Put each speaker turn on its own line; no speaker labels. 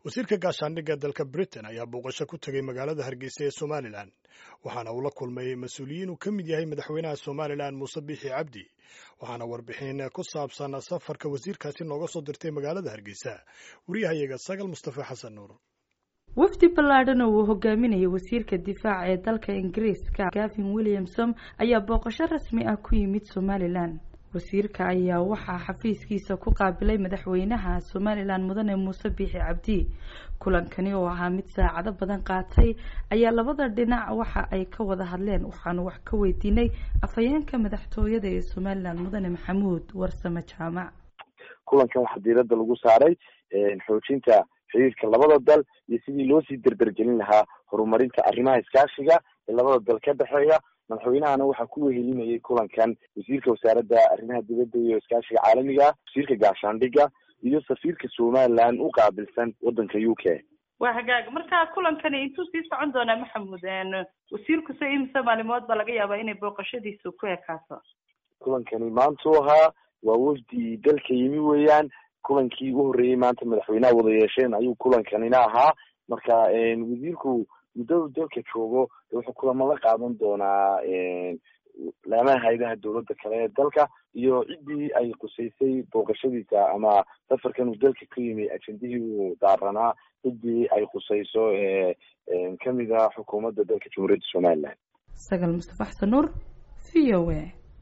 wasiirka gaashaandhigga dalka britain ayaa booqasho ku tegay magaalada hargeysa ee somalilan waxaana uu la kulmay mas-uuliyiin uu ka mid yahay madaxweynaha somalilan muuse biixi cabdi waxaana warbixin ku saabsan safarka wasiirkaasi nooga soo dirtay magaalada hargeysa wariyahayaga sagal mustafa xasan nuur
wafdi ballaadhan oo uu hogaaminayay wasiirka difaaca ee dalka ingiriiska gavin williamson ayaa booqasho rasmi ah ku yimid somalilan wasiirka ayaa waxaa xafiiskiisa ku qaabilay madaxweynaha somalilan mudane muuse biixi cabdi kulankani oo ahaa mid saacado badan qaatay ayaa labada dhinac waxa ay ka wada hadleen waxaanu wax ka weydiinay afhayeenka madaxtooyada ee somalilan mudane maxamuud warsame jaamac
kulankan waxaa diiradda lagu saaray xoojinta xiriirka labada dal iyo sidii loo sii derdergelin lahaa horumarinta arrimaha iskaashiga ee labada dal ka dhexeeya madaxweynahana waxaa ku wehelinayay kulankan wasiirka wasaaradda arrimaha dibadda iyo iskaashiga caalamiga wasiirka gaashaandhigga iyo safiirka somalilan u qaabilsan waddanka u k
waa hagaag marka kulankani intuu sii socon doonaa maxamuud wasiirku se imise maalimood ba laga yaabaa inay booqashadiisu ku ekaato
kulankani maantuu ahaa waa wafdi dalka yimi weeyaan kulankii ugu horreeyey maanta madaxweynaha wada yeesheen ayuu kulankanina ahaa marka wasiirku muddadu dalka joogo wuxuu kulamo la qaadan doonaa laamaha hayadaha dowladda kale ee dalka iyo ciddii ay qusaysay booqashadiisa ama safarkan uu dalka ka yimi ajendihii uu daaranaa ciddii ay qusayso kamid a xukuumadda dalka jamhuuriyadda somalilan
sagal mustafa xasan nuur v o a